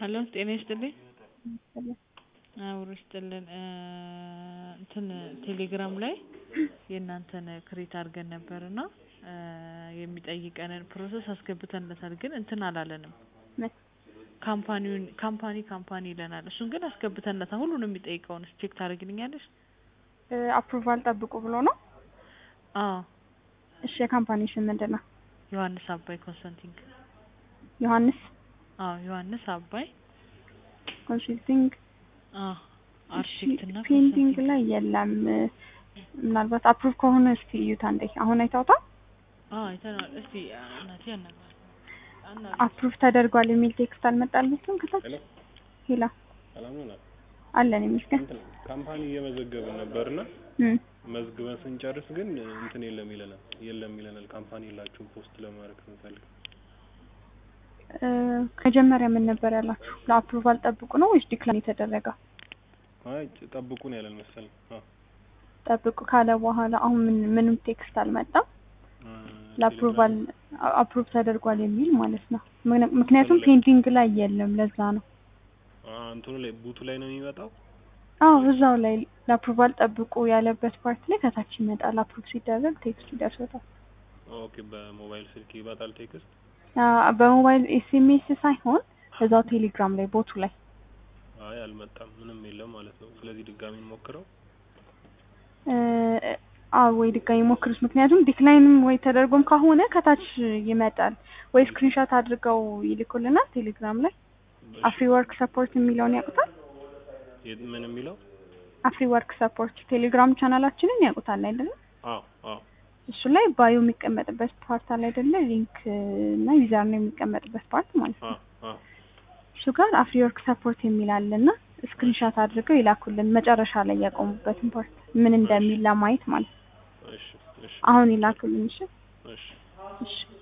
ሀሎ ጤና ይስጥልኝ አብሮ ይስጥልን እንትን ቴሌግራም ላይ የእናንተን ክሬት አድርገን ነበር እና የሚጠይቀንን ፕሮሰስ አስገብተንለታል ግን እንትን አላለንም ምን ካምፓኒውን ካምፓኒ ካምፓኒ ይለናል እሱን ግን አስገብተንለታል ሁሉንም የሚጠይቀውን ቼክ ታደርግልኛለሽ አፕሩቫል ጠብቁ ብሎ ነው አዎ እሺ የካምፓኒ ስም ምንድን ነው ዮሐንስ አባይ ኮንሰልቲንግ ዮሐንስ አዎ ዮሐንስ አባይ ኮንሰልቲንግ አዎ አርክቴክት እና ፔንቲንግ ላይ የለም ምናልባት አፕሩቭ ከሆነ እስቲ እዩት አንዴ አሁን አይታውታል አዎ አይተነዋል እስቲ እናቴ አናግራት አናግራት አፕሩቭ ተደርጓል የሚል ቴክስት አልመጣልኝም ከታች ሄሎ ሄላ ሰላም ነው ናት አለን ይመስገን እንትን ካምፓኒ እየመዘገብን ነበርና እም መዝግበን ስንጨርስ ግን እንትን የለም ይለናል የለም ይለናል ካምፓኒ የላችሁም ፖስት ለማድረግ ስንፈልግ እ መጀመሪያ ምን ነበር ያላችሁ ለአፕሩቫል ጠብቁ ነው ወይስ ዲክላይን የተደረገ አይ ጠብቁን ያለን መሰለኝ አዎ ጠብቁ ካለ በኋላ አሁን ምን ምንም ቴክስት አልመጣም እ ለአፕሩቫል አፕሩቭ ተደርጓል የሚል ማለት ነው ምክንያ- ምክንያቱም ፔንዲንግ ላይ የለም ለዛ ነው አ እንትኑ ላይ ቡቱ ላይ ነው የሚመጣው አዎ እዛው ላይ ለአፕሩቫል ጠብቁ ያለበት ፓርት ላይ ከታች ይመጣል አፕሩቭ ሲደረግ ቴክስት ይደርሶታል ኦኬ በሞባይል ስልክ ይመጣል ቴክስት አ በሞባይል ኤስኤምኤስ ሳይሆን እዛው ቴሌግራም ላይ ቦቱ ላይ አይ አልመጣም ምንም የለም ማለት ነው ስለዚህ ድጋሚ እንሞክረው እ አዎ ወይ ድጋሚ ሞክሩት ምክንያቱም ዲክላይንም ወይ ተደርጎም ከሆነ ከታች ይመጣል ወይ ስክሪንሾት አድርገው ይልኩልናል ቴሌግራም ላይ አፍሪ ወርክ ሰፖርት የሚለውን ያውቁታል የት- ምን የሚለው አፍሪ ወርክ ሰፖርት ቴሌግራም ቻናላችንን ያውቁታል አይደለም አዎ አዎ እሱ ላይ ባዮ የሚቀመጥበት ፓርት አለ አይደለ ሊንክ እና ዩዘር ነው የሚቀመጥበት ፓርት ማለት ነው አዎ አዎ እሱ ጋር አፍሪ ወርክ ሰፖርት የሚል አለ እና ስክሪንሾት አድርገው ይላኩልን መጨረሻ ላይ ያቆሙበትን ፓርት ምን እንደሚል ለማየት ማለት ነው እሺ እሺ አሁን ይላኩልን እሺ እሺ እሺ